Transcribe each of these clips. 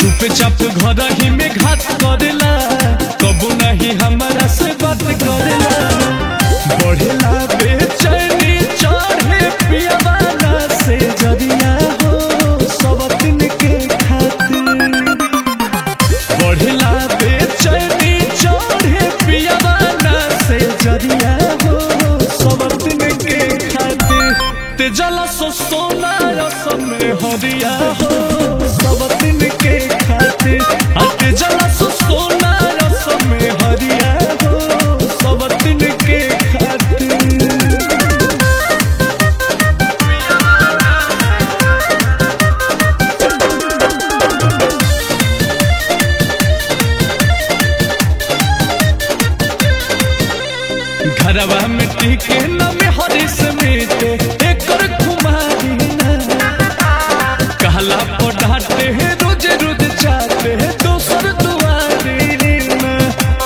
चुपचाप घर ही में घात करेला कबू नहीं हमारा से बात करेला बढ़ेला बेचैनी चढ़े पियावाना से जरिया हो सब दिन के खातिर बढ़ेला बेचैनी चढ़े पियावाना से जरिया हो सब दिन के खातिर ते जला सो सोना रसम हरिया हो सब दिन के खातिर आ ते जला सो सोना रसम हरिया हो सब दिन के खातिर घरवा में टीके न में हरी समेत एकर कुमारी ना कहला पर डांटे है रोज रोज चाहते है दोसर दुआरी ना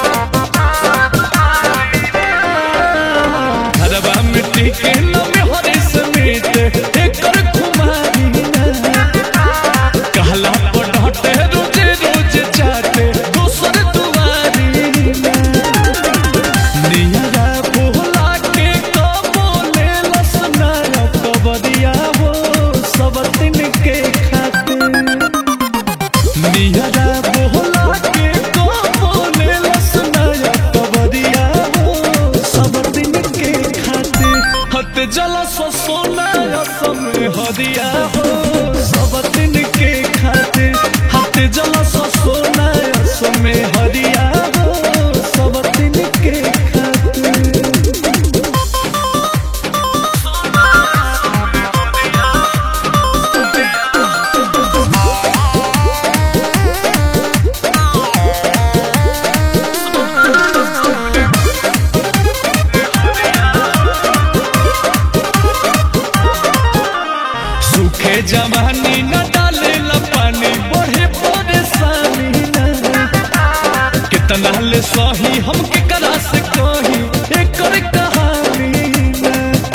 घरवा में टीके न में हरी समेत एकर कुमारी ना कहला पर डांटे है रोज रोज चाहते दोसर दुआरी ना नियरा बोला के कबोले लसना कबरिया हो सब दिन के खातिर नियरा बोला के कबोले लसना कबरिया हो सब दिन के खातिर हत जला सो सोना रसम हरिया हो सब दिन के खातिर हत जला सो सोना रसम हरिया हो सब दिन के खातिर सूखे जवानी न डाले ला पानी बढ़े परेशानी न कितना ले सही हम के करा से कही एकर कहानी न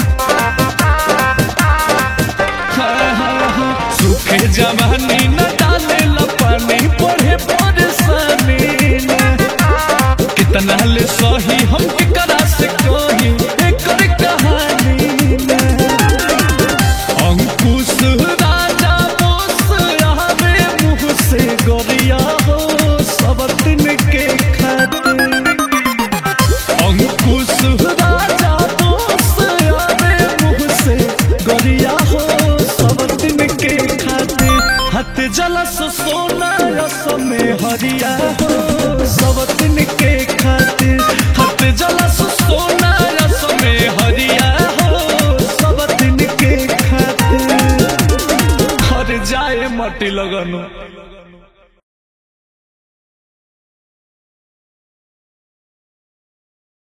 हाँ, हाँ, हाँ। सूखे जवानी न डाले ला पानी बढ़े परेशानी न कितना ले सही हम के करा से कही एकर कहानी न अंकुश राजा बोस आवे मुँह से गोरिया हो सब दिन के खातिर अंकुश राजा बोस आवे मुँह से गोरिया हो सब दिन के खातिर हथ जलस सोना रसम हरिया हो सब दिन के खातिर हथ जलस सोना रसम हरिया हो सब दिन के खातिर हर जाए मटी लगनो